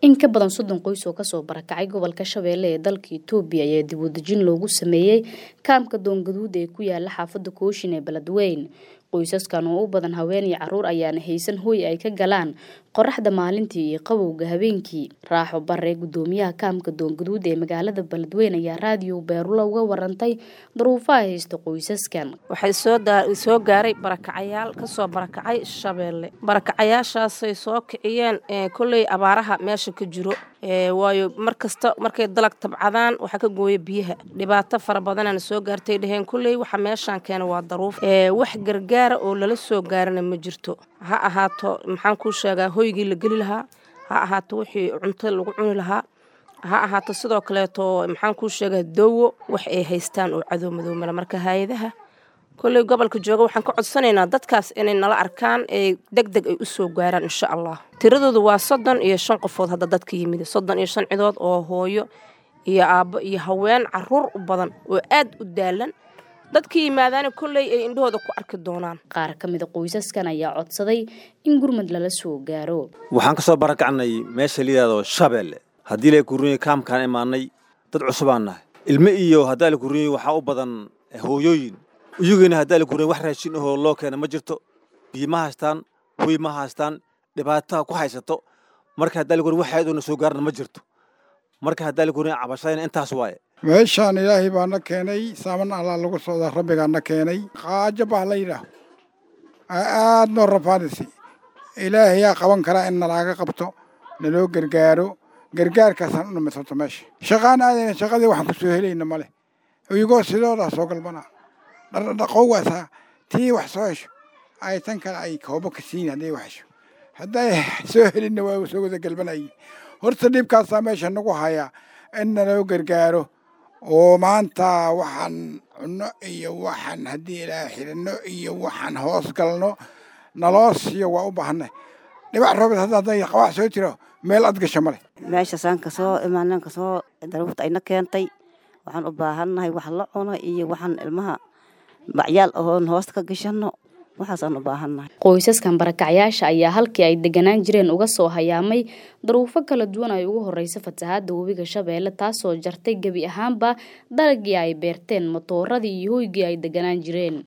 in ka badan soddon qoys oo kasoo barakacay gobolka shabeelle ee dalka itoobiya ayaa dib u dejin loogu sameeyey kaamka doongaduud ee ku yaala xaafadda kooshin ee beledweyn qoysaskan oo u badan haween iyo caruur ayaana haysan hooy ay ka galaan qoraxda maalintii iyo qabowga habeenkii raaxo bare gudoomiyaha kaamka doongaduud ee magaalada beledweyn ayaa raadiyo beerula uga warantay daruufaha haysta qoysaskan waxay soo gaaray barakacayaal kasoo barakacay shabeelle barakacayaashaasay soo kiciyeen kolley abaaraha meesha ka jiro waayo markasta markay dalag tabcadaan waxaa ka gooya biyaha dhibaato fara badanana soo gaartay dheheen kolley waxa meeshaan keena waa daruuf wax gargaara oo lala soo gaarana ma jirto ha ahaato maxaan kuu sheegaa hoygii la geli lahaa ha ahaato wixii cunto lagu cuni lahaa ha ahaato sidoo kaleeto maxaan kuu sheegaa doowo wax ay haystaan oo cadow madoomala marka hay-adaha kolley gobolka jooga waxaan ka codsanaynaa dadkaas inay nala arkaan ee deg deg ay u soo gaaraan insha allah tiradoodu waa soddon iyo shan qofood hadda dadka yimid soddon iyo shan cidood oo hooyo iyo aabbo iyo haween caruur u badan oo aad u daalan dadka yimaadaana kolley ay indhahooda ku arki doonaan qaar ka mida qoysaskan ayaa codsaday in gurmad lala soo gaaro waxaan ka soo barakacnay meesha layidhahdo shabeelle haddii la kurunye kaamkaan imaanay dad cusubaan nahay ilme iyo haddaa la kurunye waxaa u badan hooyooyin iyagiina haddaa la kurunye wax raashin ahoo loo keena ma jirto biyo ma haystaan hoy ma haystaan dhibaataa ku haysato marka haddaa la kurunye wax ayadoona soo gaarna ma jirto marka haddaa la kurunye cabashadayna intaas waaye meeshaan ilaahay baa na keenay saaman allaa lagu socdaa rabbigaa na keenay qaajo baa la yidhaah aad noo rafaadisi ilaahayaa qaban karaa in nalaaga qabto naloo gargaaro gargaarkaasaan u dhamisato meesha shaqaan aadayna shaqadii waxaan ku soo helayna ma leh iyagoo sidoodaa soo galbanaa dhaqowaasaa tii wax soo hesho ay tan kale ay koobo ka siin hadday wax hesho hadday soo helinna waa soo wada galbanayin horta dhibkaasaa meesha nagu hayaa in naloo gargaaro oo maanta waxaan cunno iyo waxaan haddii ilaa xiranno iyo waxaan hoos galno naloo siiyo waa u baahanay dhibac roobed hadda hadday qabax soo jiro meel ad gasho male meeshasaan kasoo imaanan kasoo daruurta ayna keentay waxaan u baahannahay wax la cuno iyo waxaan ilmaha bacyaal ahoon hoosta ka gashanno waxaasaan u baahannahay qoysaskan barakacyaasha ayaa halkii ay deganaan jireen uga soo hayaamay daruufo kala duwan ay ugu horeysa fatahaada webiga shabeelle taasoo jartay gebi ahaanba dalagii ay beerteen matooradii iyo hoygii ay deganaan jireen